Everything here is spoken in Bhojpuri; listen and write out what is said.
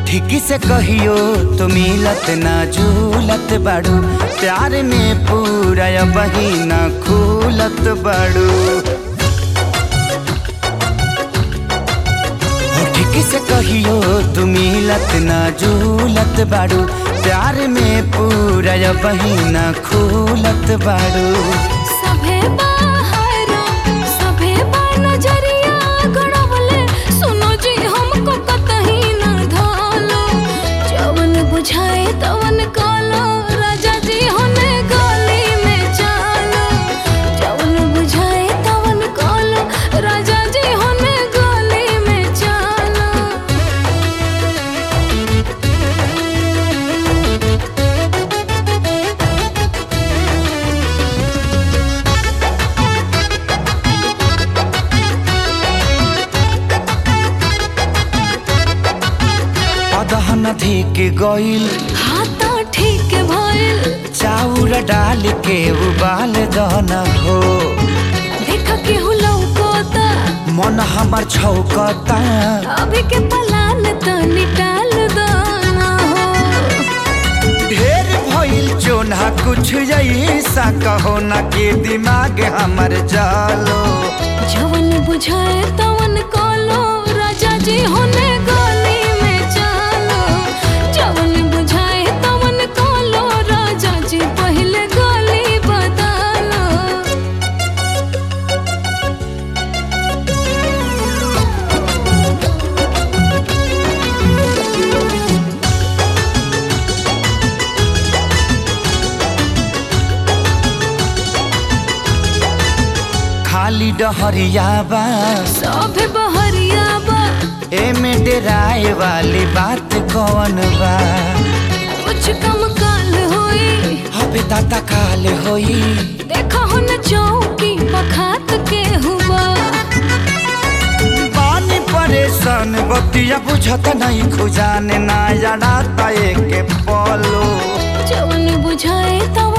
ठीक से कहियो तो मिलत ना झूलत बाड़ू प्यार में पूरा बहिना खूलत बाड़ू हो ठीक से कहियो तू मिलत ना झूलत बाड़ू प्यार में पूरा बहिना खूलत बाड़ू सभे बाहरा सभे बा नजरिया गड़वले सुनो जी हमको कतही न धालो जवन बुझाए तवन कालो राजा जी होने गली में चालो जवन बुझाए तवन कालो राजा जी होने गली में चालो अदहन धिक गइल हाथा ठीक भइल चाउर डाल के उबाल दन हो देख केहू लौकोता मन हमर छौकता अभी के पलान तनी टाल दाना हो ढेर भइल चोना कुछ ऐसा कहो ना के दिमाग हमर जालो जवन बुझाए तवन कालो राजा जी होने गली में चालो जवन बुझाए तवन कालो राजा जी पहले गली बदलो खाली डहरिया बा सभे बहरिया बा एमे डेराए वाली बात कौन बा कुछ कम काल होई हबे दाता काल होई देखा हो न चौकी पखात के हुआ पानी परेशान बतिया बुझत नहीं खुजाने ना जड़ाता एक पलो जवन बुझाए तवन